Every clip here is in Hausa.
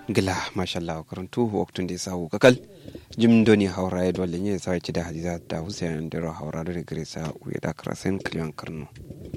gila mashallah karantu waktun da sahu kakal jim doni haura ya dole ne sai ci da hadiza da hussein da haura da gresa uya da krasen kliyan karno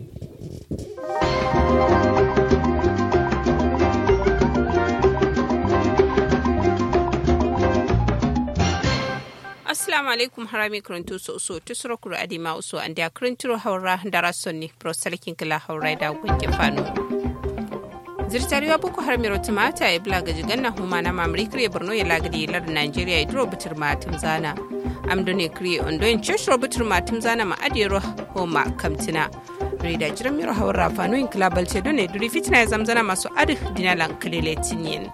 assalamu alaikum harami karantu so so tusuro kuro adima uso an da karanturo haura da rasonni prosalikin kila haura da gunke fano zirtariwa boko har miro tumata ya bula gaji ganna huma na mamri kire borno ya lagadi lar nigeria ya duro butur matum zana amdo ne kire ondo in ceshro butur matum zana ma adiro homa kamtina rida jiran miro hawar rafano in kilabal ce don ne duri fitina ya zamzana masu adi dinalan kalile tinyen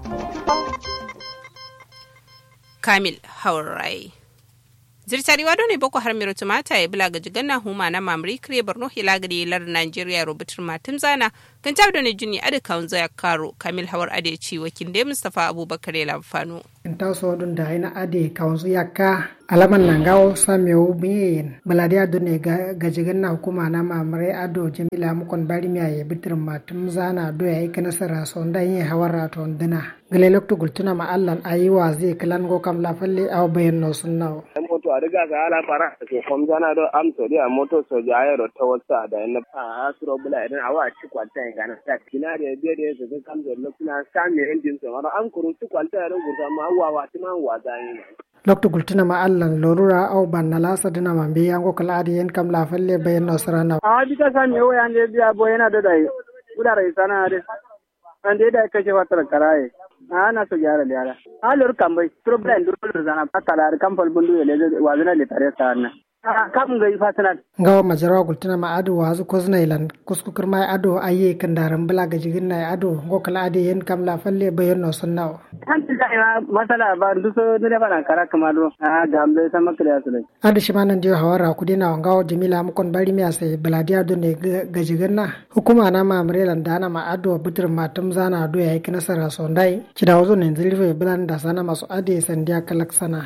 kamil haurai zirtariwa ne boko har miro tumata ya bula gaji ganna huma na mamri kire borno ya lagadi lar nigeria rubutar matum zana kan tab da juni adi kawun zaya karo kamil hawar ade ci wakin da mustapha abubakar ya lamfano in ta so dun da ina ade kawun su yakka alaman nan gawo samewu biyin baladi ado ne gajigan na hukuma na mamare ado jamila mukon bari miya ya bitir matum zana do ya yi nasara son da yin hawar raton dina gale lokto gultuna ma allan ayiwa zai kalan go kam la falle aw bayan no sunnawo moto a riga ga ala fara ke kom zana do am to dia moto so ja ayro to wata da na a asro bula idan awa ci kwalta ga na ta kina da biye da su kam da lokuna sami engine so mara an kuru ci kwalta da gurta ma wa wa ti man wa zani lokto gultuna ma allan lorura aw ban na lasa dina man be yango kala adi yen kam la falle bayan no sarana a bi ta sami o yan de biya bo yana da dai udara isana de an de da kashe fatar karaye ana so gyara gyara halor kambai problem dole zana patala kampal bundu ele wazina le tare sana kam ga ifatana ngawa majarawa gultuna ma ado wazu kozna ilan kuskukur mai ado aye kandaran bula ga jigin na ado ngo kala ade yen kam la falle bayan no sunnawo kan ta masala ba ndu so ne bana kara kamado a gambe sama kriya su ado shi manan dio hawara kudina ngawa jamila mukon bari mi ase baladi ado ne ga jigin na hukuma na ma amrelan dana ma ado butur matum zana ado yayi kinasara sondai kidawo ne zilfe bulan da sana masu ade sandiya kalak sana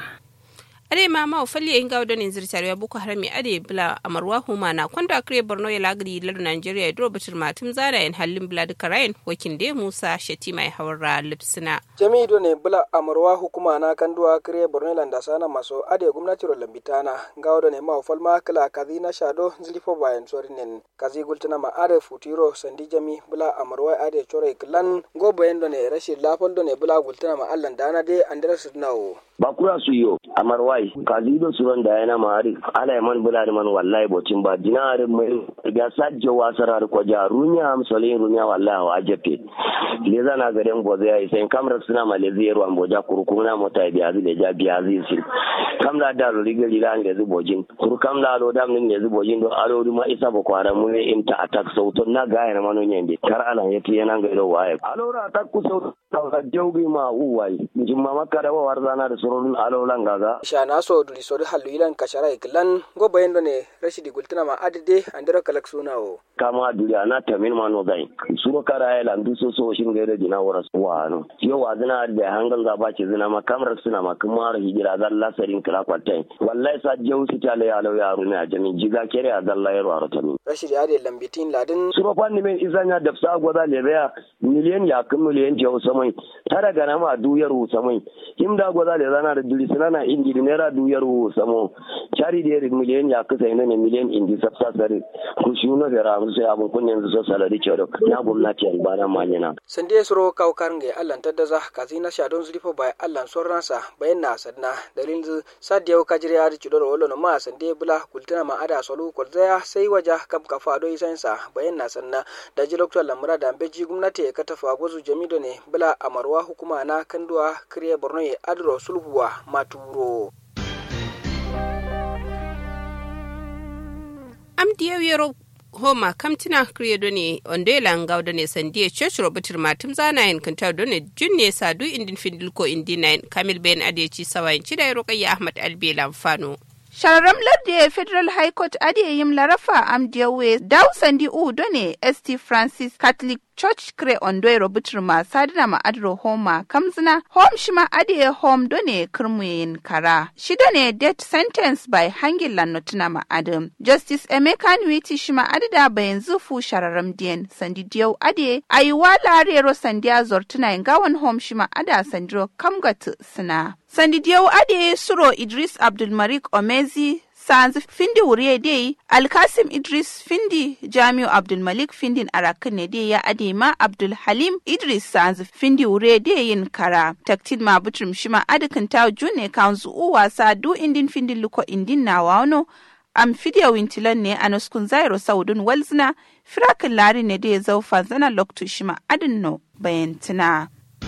ade ma ma falle in gawo donin zirtare ya boko harami ade bula amarwa huma na kwanda kare borno ya lagri lar nigeria ya duro batul matum zara yan hallin bula duka rayin wakin de musa shati mai hawara lipsina jami'i ne bula amarwa hukuma na kanduwa kare borno landa sana maso ade gwamnati ro lambitana gawo ne ma falma kala kazi na shado zilifo bayan sorinen kazi gultuna ma ade futiro sandi jami bula amarwa ade chore klan go bayan ne rashin lafal ne bula gultuna ma allan dana de andres nawo bakura su yo amarwai kazido suron da yana mari ala man bula man wallahi bocin ba dinar mai ga sajje wasarar ko ja runya am solin runya wallahi wa jepe le zana garen boze ya sai kamra suna malaysia ruwan boja kurkuna mota biya zile ja biya zai sil kamla da riga lila ne zu bojin kur kamla lo dam ne zu bojin do alo ma isa ba kwara mu ne imta attack sauton na ga yana manon yende kar ala yati yana ga do waye alo ra attack ku sauton da jawbi ma uwai jimma makara wa warzana da surun alo langaga shana so duli so halu ilan kashara iklan go bayendo ne rashidi gultina ma adide andira kalak sunawo kama duli ana tamin ma no gai suro kara ya landu so so shin gaire dina wara wa no yo wa zina da hangal ga ba ce zina ma kamar suna ma kuma hijira zan lasarin kala kwatai wallahi sa jau su ta le yalo yaro ne a jami jiga kere a zalla yaro a rotami rashidi ade lambitin ladin suro fanni men izanya da sa gwada le baya miliyan ya kun miliyan jau samai tara gana ma duyar samai himda gwada le zana da duli sunana indi naira duyar samo cari da miliyan ya kasa ina ne miliyan indi sabsa sare ku shi no da ramu sai abun kunyan su salari ce da na gwamnati an bana manyana sande suro kaw karnge allan tadda kazi na shadon zulifo bai allan sorransa bayan na sadna dalil sadiya kajiri ya ci doro wolo ma sande bula kultana ma ada solu kolzaya sai waja kam kafa do isansa bayan na sanna da ji lokto lamura da beji gwamnati ka tafa gozu jamido ne bula amarwa hukuma na kanduwa kriye borno ya adro sulhuwa maturo amdiya yero homa kamtina credo ne ondela ngawdo ne sandie church robotir matum zana yin kanta do ne junne sadu indin findilko indi nine kamil ben adeci sawayin cida yaro kayya ahmad albela fano Sharram ladde Federal High Court ade yim larafa am diyawe daw sandi u done ST Francis Catholic church kre ondoiro butruma sadina ma adro homa kamzina home shima ade home done kirmuyin kara shi done death sentence by hangin lannotuna ma adam justice emeka nwiti shima adida bayan zufu shararam dien sandi diyau ade ayiwa larero sandiya zortuna gawan home shima ada sandiro kamgatu sina sandi diyau ade suro idris abdulmarik omezi sanzu findi wuriye dai alkasim idris findi jamiu abdulmalik findin arakan ne dai ya adema abdul halim idris sanzu findi wuriye dai yin kara taktin ma butrum shima adakan ta june kanzu u wasa du indin findin luko indin na wano am fidiya wintilan ne a nuskun zairo saudun walzina firakin lari ne dai zaufa zana loktu shima adin no bayantina.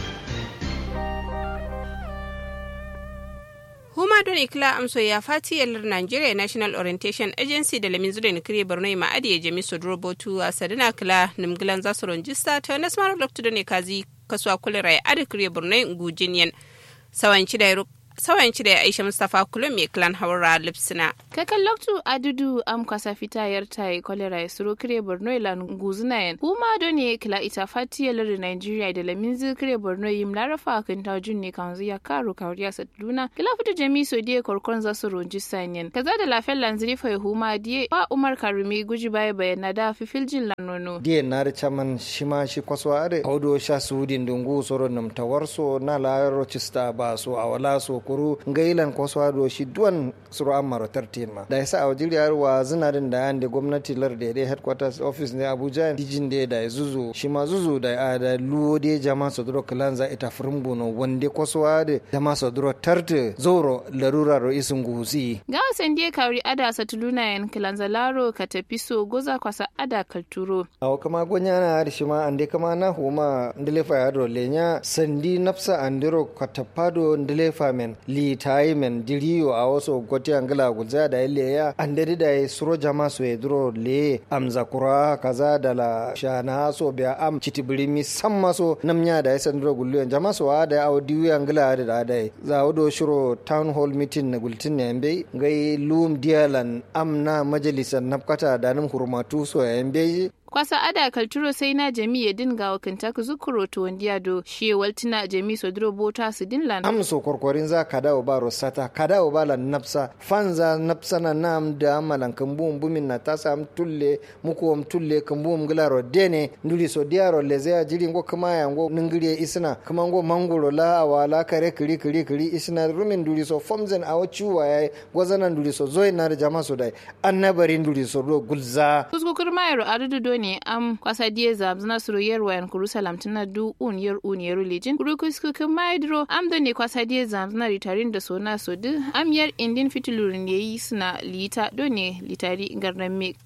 huma don ikila amso ya fati yalar nigeria national orientation agency da lamin zuwa nikiri borno ma adi ya jami sodro botu a sadina kila nimgilan za su ronjista ta nasmar loktu da ne kazi kasuwa kulira ya adi kiri borno gujiniyan sawanci da sawanci da aisha mustapha kulum mai klan haura lipsina kakan loktu adudu am kwasa fita yar tai kolera ya suro kire borno ilan guzuna yan kuma doni kila ita fati yalar nigeria da laminzi kire borno yim larafa kan ta junne kan zuya karo kawriya saduna kila fita jami so die korkon za su ronji sanyen kaza da lafiyar lanziri fa huma die ba umar karumi guji baya bayana da fifiljin lanono die nare chaman shima shi kwaswa are audo sha sudin dungu soro nam tawarso na la rochista ba so awala so kuru ngailan kwaswa do shi duwan suru amaro tartin ma da yasa a wajiri wa zinarin da yande gwamnati lar da dai headquarters office ne abuja dijin da da zuzu shi ma zuzu da a da luwo de jama sodro kalanza ita furumbu no wande kwaswa da jama sodro tarte zoro larura ro isin gusi ga wasan die kauri ada satuluna yan kalanza laro ka tafi so goza kwasa ada kalturo aw kama gonya na har shi ma ande kama na huma ndelefa ya do lenya sandi nafsa andiro katapado ndelefa men li tayi men diriyo a wasu goti angala gulza da ile ya andari da suro jama so edro le amza kura kaza da la shana so biya am chitibirimi samma so namnya da yasan dro gullu jama so a da aw diwi angala da da da za do shiro town hall meeting na gultin ne mbe ngai lum dialan amna majalisan napkata da nan hurmatu so ya mbe kwasa ada kalturo sai na jami ya dinga wa kantaka zukuro to wandiya do shi waltina jami so dro bota su dinlan am so korkorin za ka dawo ba rosata ka dawo ba lan nafsa fanza nafsa na nam da amalan kambum bumin na tasa am tulle muku am tulle kambum gilaro dene nduri so diaro leze ya jiri ngo kama ya ngo ningire isna kama ngo mangoro la awala kare kiri kiri kiri isna rumin nduri so fomzen awo chuwa ya gwazana nduri so zoy na da jama so dai annabari nduri so do gulza kuskukur mayaro adudu ne am kwasa die zabs na suru yer wayan kuru salam tana du un yer un yer lijin kuru kusku kan maidro am da ne kwasa die zabs na ritarin da sona so du am yer indin fitulurin yayi suna lita do ne litari garnan me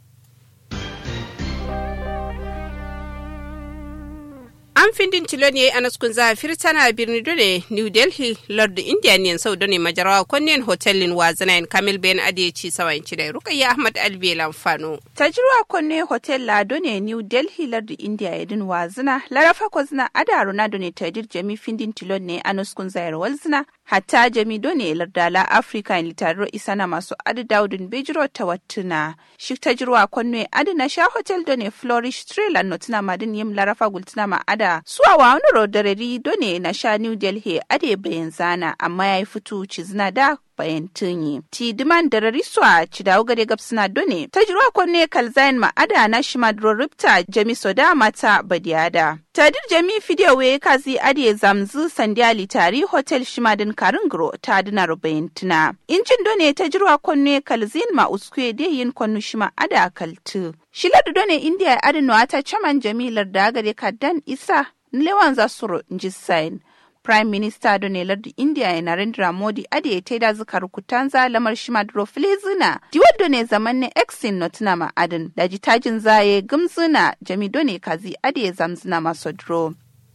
an findin tilo ne a naskun zafir tana birni dole new delhi lord indian sau da ne majarawa kwannen hotelin wazanayin kamil bayan adeci sawan da rukayya ahmad albe lamfano tajirwa konne hotel la ne new delhi lord india yadin wazina larafa kwazina ada ronaldo ne tadir jami findin tilo ne a naskun zayar walzina hatta jami done lardala africa in litaro isana masu adi daudin bejiro ta wattuna shi tajirwa konne adi na sha hotel done flourish trailer notina madin yim larafa gultina ma ada suwa wa wani rodarari done na sha new delhi ade bayan zana amma ya yi fito cizna da bayan tunyi. Ti diman da rariswa ci dawo gare gabsina done. Ta jirwa kwanne kalzayin ma'ada na shi madro ripta jami soda mata badiyada. Tadir jami fidiyowe kazi ade zamzu sandiya litari hotel shimadin karingro ta dina rubayin tuna. Injin done ta jirwa kwanne kalzin ma uskwe de yin kwannu shima ada kaltu. Shiladu done indiya adinwa ta chaman jamilar da gare kaddan isa lewan zasuro njisain. Prime Minister Donald da India Narendra Modi ade ya taida zukar kutanza lamar shimadro filizina. Diwad ne zaman ne exin notuna ma'adin da jitajin zaye gumzuna jami done kazi ade ya zamzuna masodro.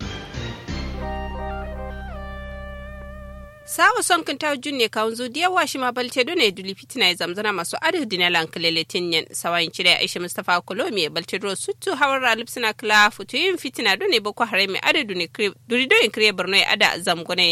sawa son kan ta junne kawun zu diya washi ma balte do ne duli fitina ya zamzana masu adu dina lan kalele tinyen sawayin cire Aisha Mustafa Kolomi balte do suttu hawar ralip suna kla futu yin fitina do ne boko harai mai adu duni duri do in kriye Borno ya ada zamgona yin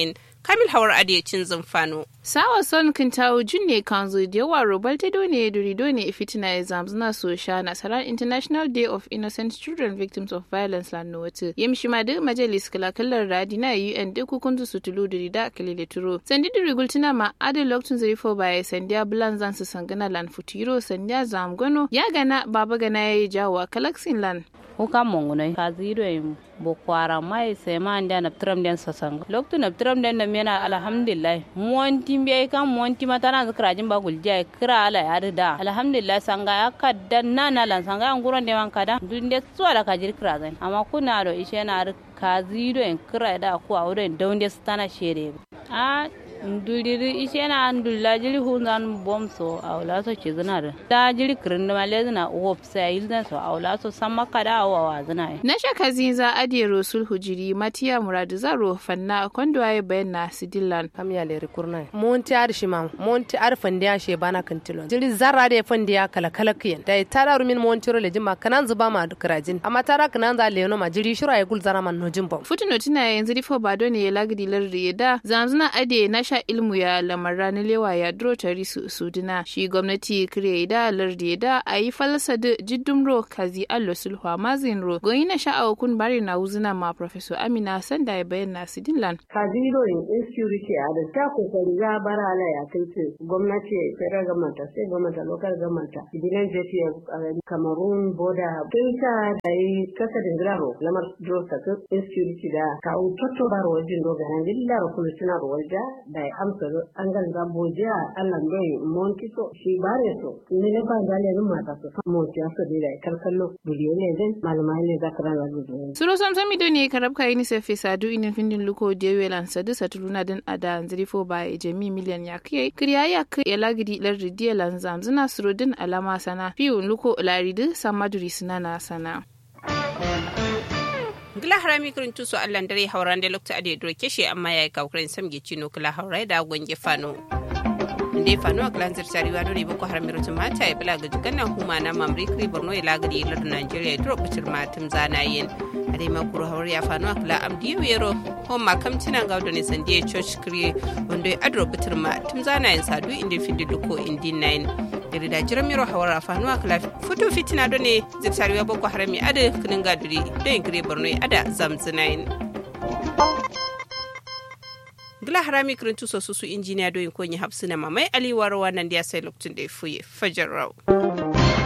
kamil hawar adiyacin zumfano sawa son kintawo junne kanzu da yawa robal ta done durido ne fitina ya zamzuna so sha nasarar international day of innocent children victims of violence lan wata yamshi ma duk majalis kalakallar radi na un duk hukuntu su tulu durida kalile turo sandi duri gultina ma adin lokacin zurifo baya sandiya bulan zan su sangana lan futiro sandiya zamgano ya gana baba gana ya yi jawo kalaksin lan huka mongunai ka ziro yin bokwara mai sai ma nda na tram den sasanga loktu na tram den na mena alhamdulillah monti be kan monti mata na zakra jin ba gulja kira ala ya da alhamdulillah sanga ya kadda na na lan sanga an guron de man kada dun de suwa da ka jir kira zan amma kuna do ishe na ka ziro yin kira da ku a wurin daunde stana shere a nduliri ishe na ndulla jiri hunzan bomso a wula so ke zina da da jiri kirin da male zina wop sai yilzan so a wula so san maka da awa wa zina na shaka zinza adiye rosul hujiri matiya muradu zaro fanna kondo ay bayanna sidillan kam ya le rikurna monti ar shima monti ar fandiya she bana kantilon jiri zarra de fandiya kala kala kiyen da tara rumin monti ro le jima kanan zuba ma krajin amma tara kanan za le no ma jiri shura ya gul zara man no jimbo futuno tina yanzu rifo bado ne ya lagdi lardi da zanzuna adiye na sha ilmu ya lamar ranar lewa ya duro tari su suduna shi gwamnati kire da lardi da a yi falsa da jiddum ro kazi allo sulhu mazin ro goyi na sha'awa kun bari na wuzuna ma professor amina sanda ya bayyana su dinlan kazi ro in insecurity a da ta kokari ya bara ala ya kai ce gwamnati federal government sai gwamnati local government gidan jefi cameroon boda tun ta da yi kasa da graro lamar duro ta insecurity da kawo toto baro wajen dogaran dillar kulusuna ro wajen da amsa an ganga bojiya Allah bai monti so shi bare so ne ne ba da lenin mata so monti so da kalkallo biliyo ne den malama ne za ka rana gudu suro sam sami do ne karab ka ni sefe sadu inin findin luko de welan sadu saturuna den ada nzrifo ba e jami miliyan ya kai kriya ya kai ya lagidi lar ridiya lan zamzuna suro din alama sana fiu luko laridi samaduri sinana sana gila harami kirin tuso allan dare hauran da lokta ade duro keshe amma yayi kawkren samge chino kila haurai da gonge fano nde fano aklan zirtari wado ne boko haram mirotu mata ya bula gaji ganan huma na mamri kri borno ya lagari ilar nigeria duro kucir matum zana yin ade ma kuro hawar ya fano akla amdi yero hon ma kam tina gawdo ne sandiye church kri wando ya adro kucir matum zana yin sadu indi findi luko indi nine iri da jiran miro hawar fano akla futu fitina do ne zirtari wa boko haram ya ade kinin gaduri don yin kri borno ya ada zamzinayin gila harami kirin tuso su su injiniya doyin konyi hapsina mamai aliwar wannan da ya sai lokacin da ya fuye fajar rau.